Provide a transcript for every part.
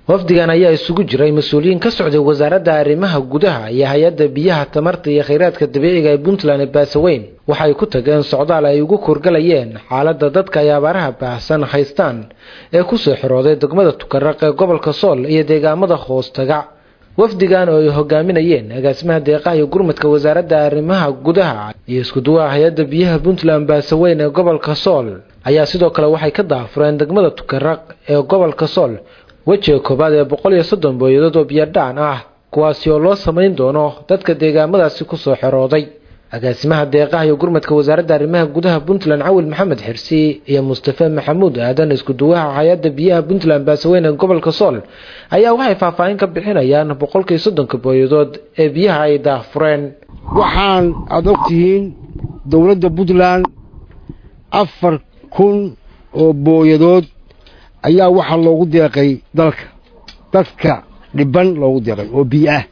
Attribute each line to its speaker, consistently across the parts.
Speaker 1: wafdigan ayaa isugu jiray mas-uuliyiin ka socday wasaaradda arrimaha gudaha iyo hay-adda biyaha tamarta iyo kheyraadka dabiiciga ee puntland ee baasaweyn waxay ku tageen socdaal ay ugu kurgalayeen xaaladda dadka ay abaaraha baahsan haystaan ee kusoo xirooday degmada tukaraq ee gobolka sool iyo deegaamada hoostaga wafdigan oo ay hogaaminayeen agaasimaha deeqaha iyo gurmadka wasaaradda arrimaha gudaha iyo iskuduwaha hay-adda biyaha puntland baasaweyn ee gobolka sool ayaa sidoo kale waxay ka daafureen degmada tukaraq ee gobolka sool wejiga koowaad ee boqol iyo soddon booyadood oo biyadhaan ah kuwaasi oo loo samayn doono dadka deegaamadaasi kusoo xerooday agaasimaha deeqaha iyo gurmadka wasaaradda arrimaha gudaha puntland cawil maxamed xirsi iyo mustafe maxamuud aadan iskuduwaha hay-adda biyaha puntland baasaweyn ee gobolka sool ayaa waxay faahfaahin ka bixinayaan boqolkii soddonka booyadood ee biyaha ay daafureen
Speaker 2: waxaan aada ogtihiin dowladda puntland afar kun oo booyadood ayaa waxaa loogu deeqay dalka dadka dhiban loogu deeqay oo biyo ah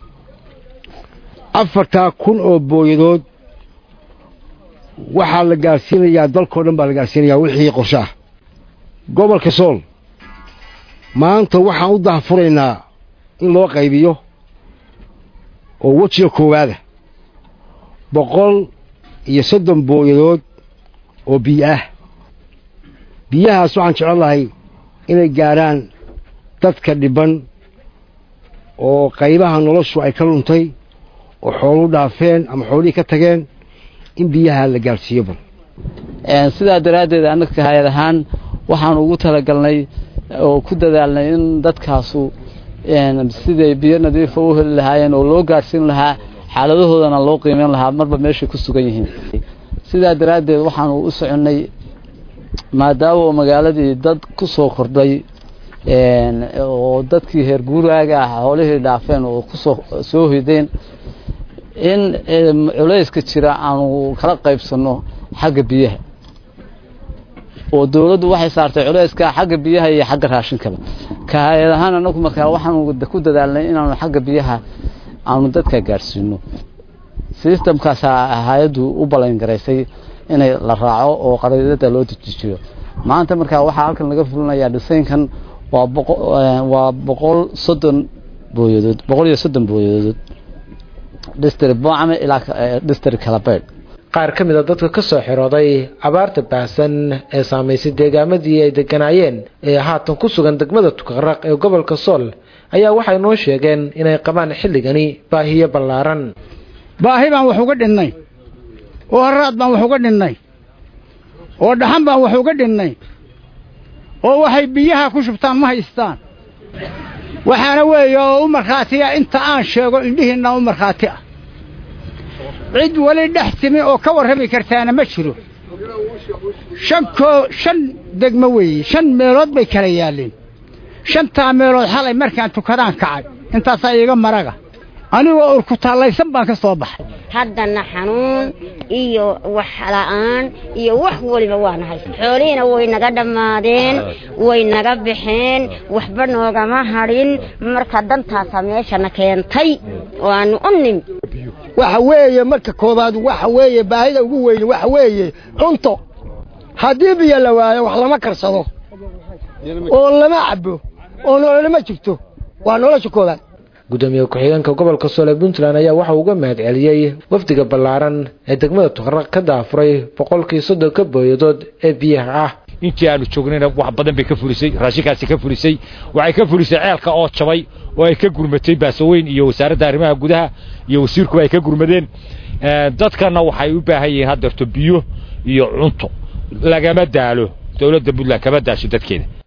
Speaker 2: afartaa kun oo booyadood waxaa la gaarsiinayaa dalkao dhan baa la gaarsiinayaa wixii qorshe ah gobolka sool maanta waxaan u dahfuraynaa in loo qaybiyo oo wejiga koowaada boqol iyo soddon booyadood oo biyo ah biyahaas waxaan jecel lahay inay gaarhaan dadka dhiban oo qaybaha noloshu ay ka luntay oo xoolu dhaafeen ama xoolihii ka tageen in biyaha la gaarsiiyo bal
Speaker 3: sidaa daraaddeed annaka hay-ad ahaan waxaan ugu talagalnay oo ku dadaalnay in dadkaasu siday biyo nadiifa u heli lahaayeen oo loo gaadhsiin lahaa xaaladahoodana loo qiimeyn lahaa marba meeshay ku sugan yihiin sidaa daraaddeed waxaanu u soconnay maadaama magaaladii dad ku soo kordhay oo dadkii heer guuraaga ah xoolihii dhaafeen oo kusoo soo hideen in culayska jira aanu kala qaybsanno xagga biyaha oo dawladdu waxay saartay culayska xagga biyaha iyo xagga raashinkaba ka hay-ad ahaan anagu markaa waxaanu ku dadaalnay inaanu xagga biyaha aanu dadka gaadhsiino sistamkaasaa hay-addu u ballangaraysay inay la raaco oo qaraydada loo dejijiyo maanta markaa waxaa halkan laga fulinayaa dhisaynkan waa waa boqol soddon booyadood boqol iyo soddon booyadood distri boocame ilaa distri kalabeydh
Speaker 1: qaar ka mid a dadka ka soo xirooday abaarta baahsan ee saamaysay deegaamadii ay deganaayeen ee haatan ku sugan degmada tukaraq ee gobolka sool ayaa waxay noo sheegeen inay qabaan xilligani baahiyo ballaaran
Speaker 4: baahi baan wax uga dhinnay oo haraad baan wax uga dhinnay oo dhaxan baan wax uga dhinnay oo waxay biyaha ku shubtaan ma haystaan waxaana weeye oo u markhaatiya inta aan sheego indhihiinna u markhaati ah cid weli dhex timi oo ka warrami kartaana ma jiro shan koo shan degmo weeye shan meelood bay kala yaalleen shantaa meelood xalay markaan tukadaan kacay intaasaa iiga maraga anigoo urkutaallaysan baan ka soo baxay
Speaker 5: haddana xanuun iyo wax la'aan iyo wax weliba waana haysa xoolihiina way naga dhammaadeen way naga baxeen waxba noogama hadhin marka dantaasaa meeshana keentay oo aanu u nimi
Speaker 2: waxa weeye marka koobaad waxa weeye baahida ugu weyne waxa weeye cunto haddii biyo la waayo wax lama karsado oo lama cabo oo nololama jirto waa nolosha koobaad
Speaker 1: gudoomiye ku-xigeenka gobolka soole puntland ayaa waxa uga mahad celiyey wafdiga ballaaran ee degmada tukaraq ka daafuray boqolkii soddonka booyadood ee biyaha ah
Speaker 6: intii aanu joognayna wax badan bay ka fulisay raashinkaasi ka fulisay waxay ka fulisay ceelka oo jabay oo ay ka gurmatay baasaweyn iyo wasaaradda arrimaha gudaha iyo wasiirkuba ay ka gurmadeen dadkana waxay u baahan yihiin haddeerto biyo iyo cunto lagama daalo dowladda puntland kama daasho dadkeeda